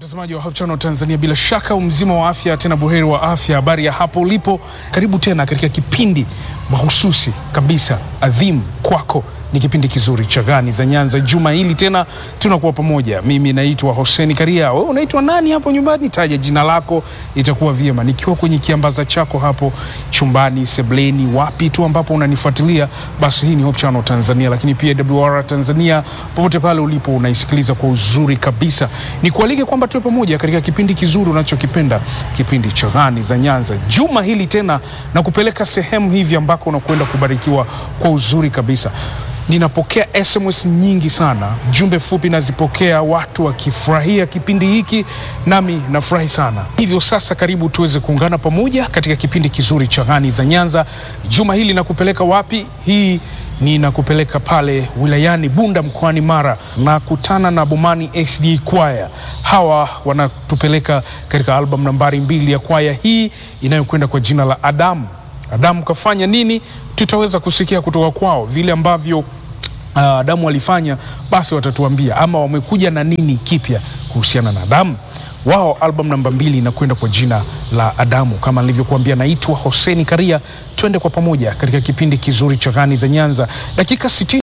Mtazamaji wa Hope Channel Tanzania, bila shaka umzima wa afya, tena buheri wa afya. Habari ya hapo ulipo, karibu tena katika kipindi mahususi kabisa adhimu kwako. Ni kipindi kizuri cha Gani za Nyanza. Juma hili tena tunakuwa pamoja. Mimi naitwa Hoseni Karia. Wewe unaitwa nani hapo nyumbani? Taja jina lako, itakuwa vyema nikiwa kwenye kiambaza chako hapo chumbani, sebleni, wapi tu ambapo unanifuatilia, basi hii ni Hope Channel Tanzania, lakini pia WR Tanzania, popote pale ulipo unaisikiliza kwa uzuri kabisa. Nikualike kwamba tuwe pamoja katika kipindi kizuri unachokipenda, kipindi cha Gani za Nyanza. Juma hili tena na kupeleka sehemu hivi ambako unakwenda kubarikiwa kwa uzuri kabisa. Ninapokea SMS nyingi sana, jumbe fupi nazipokea, watu wakifurahia kipindi hiki, nami nafurahi sana. Hivyo sasa, karibu tuweze kuungana pamoja katika kipindi kizuri cha Gani za Nyanza. Juma hili nakupeleka wapi? Hii ninakupeleka pale wilayani Bunda mkoani Mara, nakutana na Bomani SD Kwaya. Hawa wanatupeleka katika albamu nambari mbili ya kwaya hii inayokwenda kwa jina la Adamu. Adamu kafanya nini? Tutaweza kusikia kutoka kwao vile ambavyo uh, Adamu walifanya, basi watatuambia ama wamekuja na nini kipya kuhusiana na Adamu. Wao album namba mbili inakwenda kwa jina la Adamu. Kama nilivyokuambia, naitwa Hoseni Karia. Twende kwa pamoja katika kipindi kizuri cha Gani za Nyanza, dakika 60